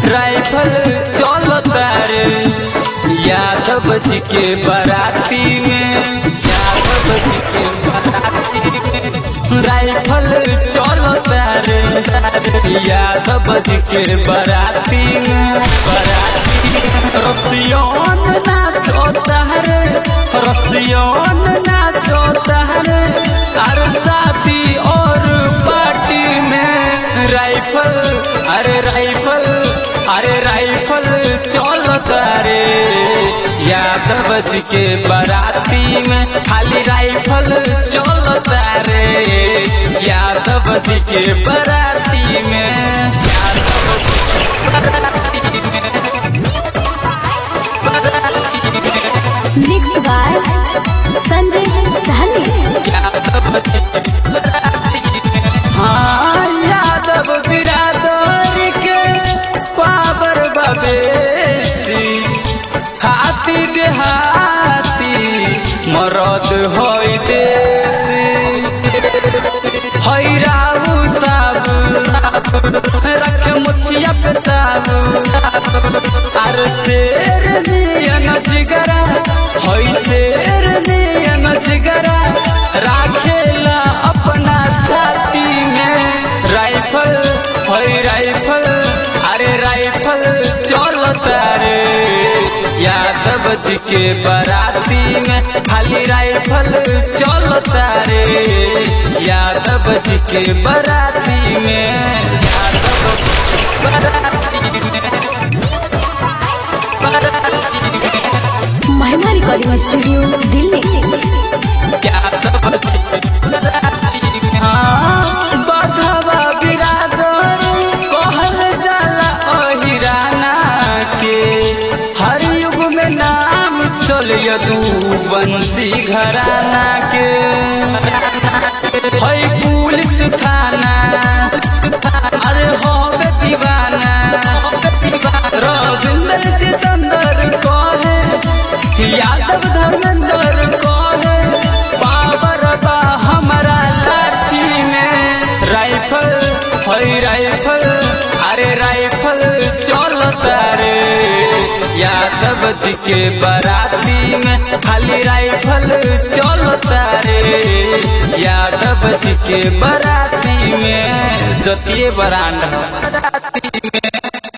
rifle चलता रे यादव जी के बराती में यादव जी के बराती में राइफल चलता रे यादव जी के बराती में बराती में रसियन नाचता रे रसियन नाचता रे अरे शादी और पार्टी में राइफल अरे राइफल अरे राइफल चलता रे यादव जी के बराती में खाली राइफल चलता रे यादव जी के बराती में यादव जी के बराती में बराती में मिक्स बाय संजय सहनी हाँ यादव बिरादर के पावर बबेसी हाथी देहाती मरद होई देसी हई राहु साबु रख मुछिया पे ताबू आर शेर नियन जिगरा हई शेर नियन जिगरा राखेला अपना छाती में राइफल हई राइफल अरे राइफल चलता रे यादव जी के बराती में खाली राइफल चलता रे यादव जी के बराती में यादव जी के बराती में बराती में महिमा रिकॉर्डिंग स्टूडियो दिल्ली बधवा बिरादर कहल जाला अहिराना के हर युग में नाम चलिय तू बंसी घराना के है पुलिस थाना अरे होबे दीवाना रविंद्र जितेंद्र कहे यादव धर्मेंद्र कहे पावर बा हमारा लाठी में राइफल है राइफल अरे राइफल चलता रे यादव जी के बराती में खाली राइफल चलता रे यादव जी के बराती में जतिये बरांड बराती में